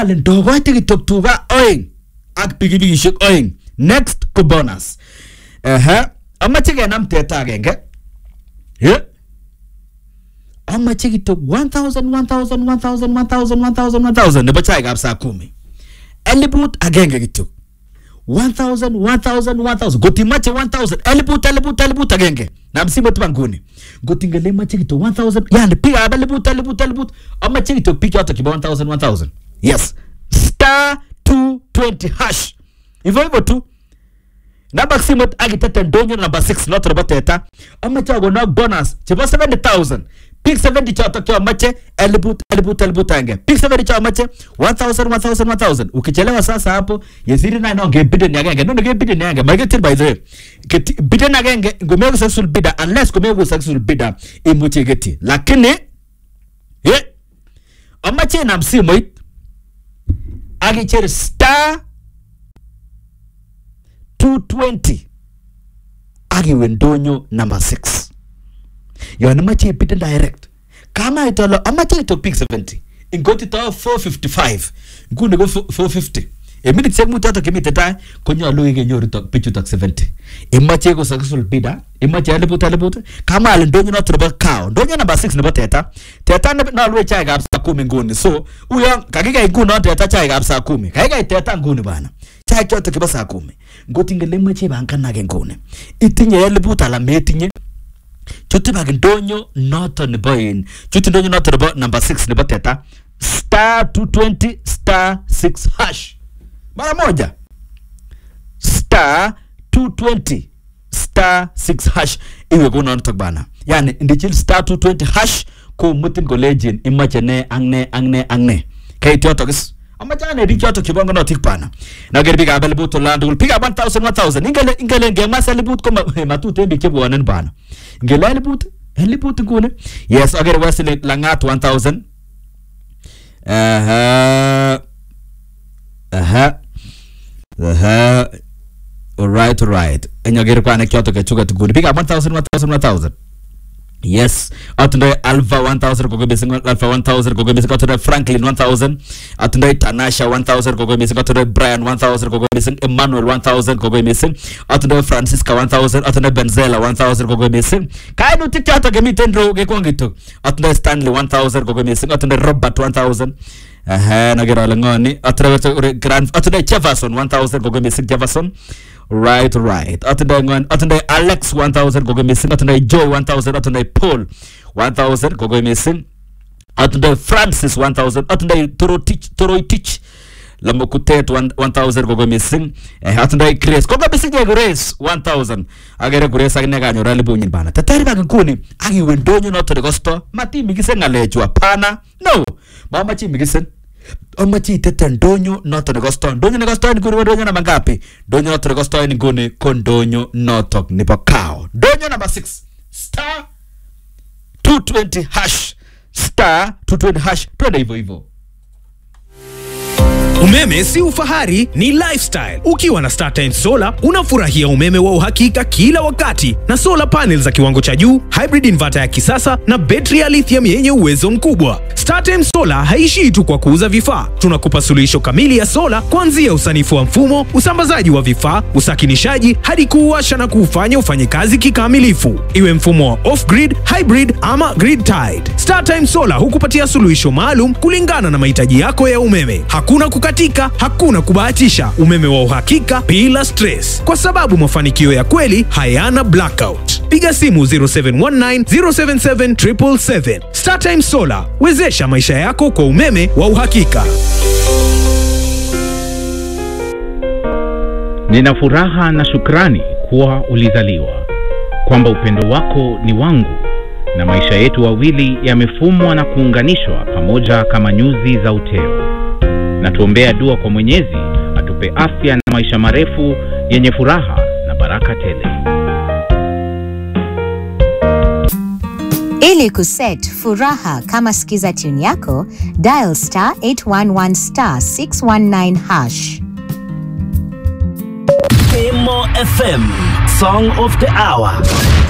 ale ndokoite kityo tuga oeng ak pikipikishek oeng next ko bonus ehe amache kenam teta agenge yeah. amache kityo 1000 1000 1000 1000 1000 1000 nebo chaikab saa kumi eliput agenge kityo 1000 1000 1000 gotimache 1000 eliput eliput eliput agenge nam simet ba nguni gotingele mache kityo 1000 yani piga eliput eliput eliput amache kityo piga yote kiba 1000 1000 yes star 220 hash hivyo hivyo tu namba simet akitete ndonyo namba 6 noto nebo teta amache akonok bonus chebo 70000 pik 70 chotok chomache eliput eliput eliput agenge pik 70 chomache 1000 1000 1000 ukichelewa sasa hapo yesiri na nonge bideni agenge nono ge bideni agenge magetil by the way Keti- bideni agenge ngomeko successful bidder unless komeko successful bidder imuche igeti lakini ye amache inam simoit akicher star 220 akiwe ndonyo number 6 yon imache ibiden direct kama itolo amache ito pik 70 ingoti to 455 nguni ko 450 en minitisiek mut chotok chemite tai konyolu ikenyoru tok bichutok 70 imache ko successful bidder imache eliput eliput kama ale ndonyo noto nebo cow ndonyo number 6 nebo teta teta ne- nolwe chaikab saa kumi nguni so uyo kakikei nguno teta chaikab saa kumi kaikai teta nguni bana chaik chotok chebo saa kumi ngotingele imache ibanganage nguni itinye eliput ala metinye chutibak ndonyo noto nebo in chuti ndonyo noto nebo number 6 nebo teta star 220 star 6 hash mara moja star 220 star 6 hash iwe kunotok bana yani ndichil star 220 hash komutin kolejin imache ne ak ne ak ne ak ne keit yotok is amache ane biik chotok chebongonotik bana naker biikab eliput olan tugul biikab 1000 1000 ingele ingele ngemas eliput ko ma- matuten biik chebwonen bana ngele eliput eliput nguni yes akere Wesley Langat 1000 aha aha aha alright alright enyoker kwanek chotok kechuket nguni biikab 1000 1000 1000 yes atindoi alpha 1000 koko missing alpha 1000 koko missing atindoi franklin 1000 atindoi tanasha 1000 koko missing atindoi brian 1000 koko missing emmanuel 1000 koko missing atindoi francisca 1000 atindoi benzela 1000 koko missing kainutik chotok kemiten ro kekwongitok atindoi stanley 1000 koko missing atindoi robert 1000 Aha, nager ale ngoni atindoi grand atindoi jefferson 1000 koko missing jefferson right right atindoi ngon atindoi alex 1000 koko missing atindoi joy 1000 atindoi paul 1000 koko missing atindoi francis 1000 atindoi torotich toroitich lamokutet 1000 koko missing eh, atindoi grace koko missing ye grace 1000 agere grace akine kanyor elibunyin bana teteri bak nguni akiwe ndonyo noto nekosto matimikisen ng'alechu hapana no mamache imikisen amache itete ndonyo noto nekosto ndonyo nekosto nguni ko ndonyo namba ngapi ndonyo noto nekosto nguni ko ndonyo notok nebo kao ndonyo namba 6 star 220 hash star 220 hash twende hivyo hivyo Umeme si ufahari, ni lifestyle. Ukiwa na StarTimes Solar unafurahia umeme wa uhakika kila wakati na solar panel za kiwango cha juu, hybrid inverter ya kisasa na betri ya lithium yenye uwezo mkubwa. StarTimes Solar haishii tu kwa kuuza vifaa, tunakupa suluhisho kamili ya sola kuanzia usanifu wa mfumo, usambazaji wa vifaa, usakinishaji hadi kuuwasha na kuufanya ufanye kazi kikamilifu, iwe mfumo wa off-grid, hybrid ama grid tied. StarTime Solar hukupatia suluhisho maalum kulingana na mahitaji yako ya umeme. Hakuna kukatika, hakuna kubahatisha, umeme wa uhakika bila stress, kwa sababu mafanikio ya kweli hayana blackout. Piga simu 0719 077 777. StarTime Solar, wezesha maisha yako kwa umeme wa uhakika. Nina furaha na shukrani kuwa ulizaliwa, kwamba upendo wako ni wangu, na maisha yetu wawili yamefumwa na kuunganishwa pamoja kama nyuzi za uteo. Na tuombea dua kwa Mwenyezi atupe afya na maisha marefu yenye furaha na baraka tele. Ili kuset furaha kama skiza tune yako, dial star 811 star 619 hash. Emo FM Song of the Hour